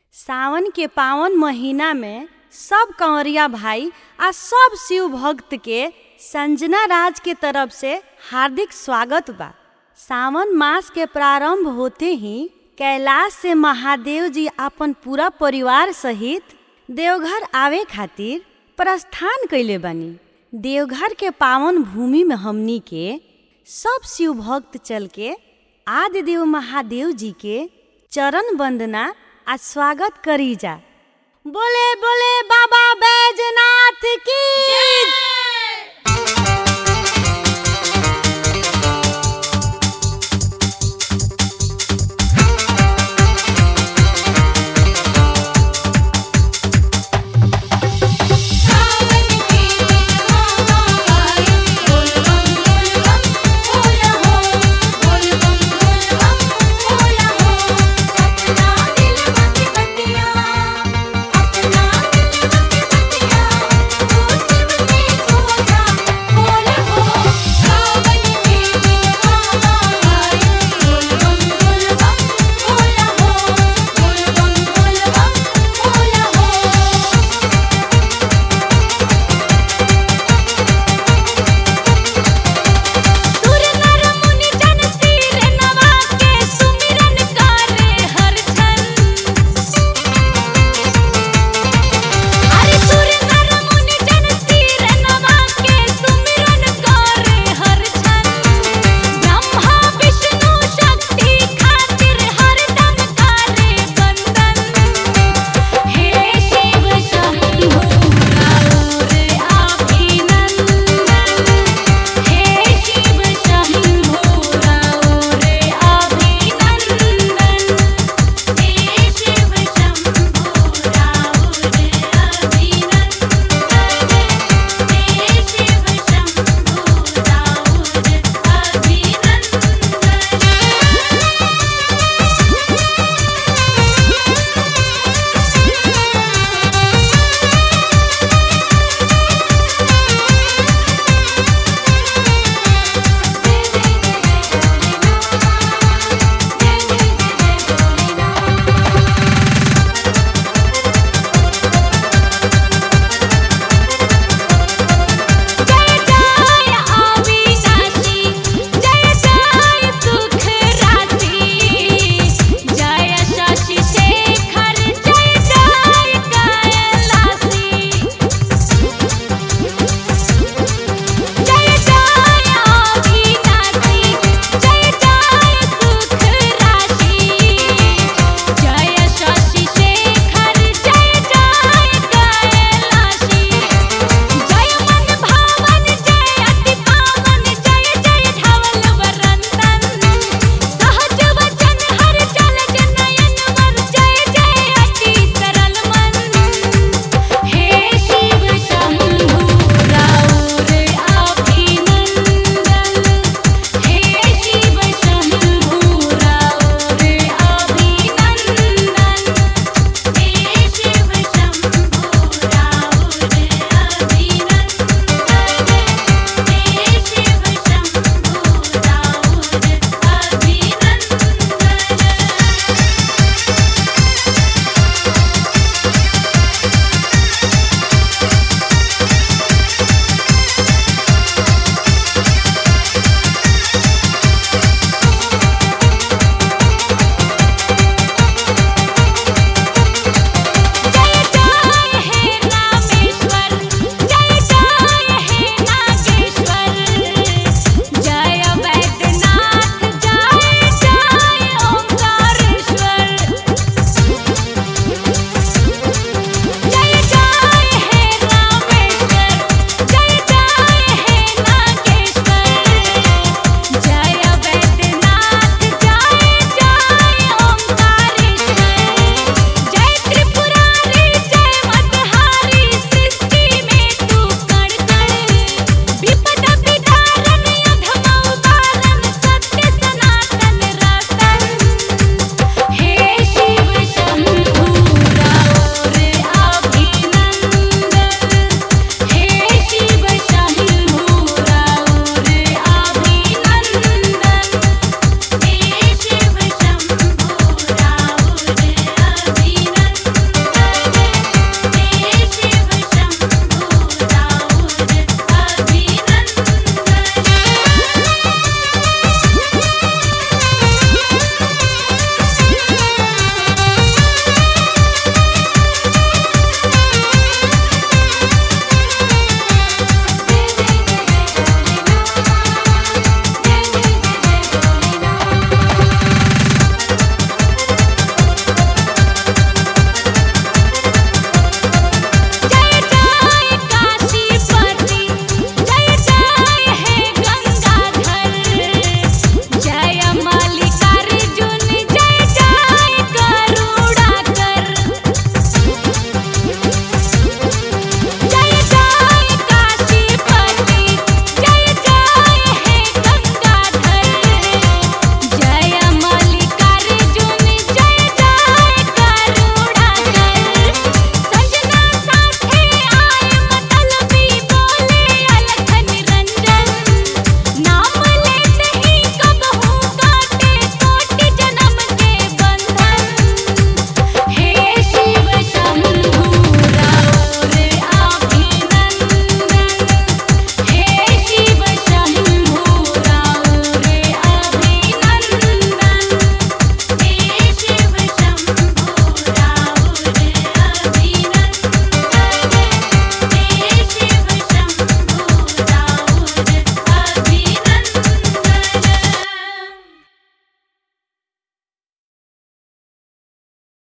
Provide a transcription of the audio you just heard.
सावन के पावन महीना में सब कंवरिया भाई आ सब शिव भक्त के संजना राज के तरफ से हार्दिक स्वागत बा सावन मास के प्रारंभ होते ही कैलाश से महादेव जी अपन पूरा परिवार सहित देवघर आवे खातिर प्रस्थान कैले बानी देवघर के पावन भूमि में हमनी के सब शिव भक्त चल के आदि देव महादेव जी के चरण वंदना आ स्वागत करी जा बोले बोले बाबा बैजनाथ की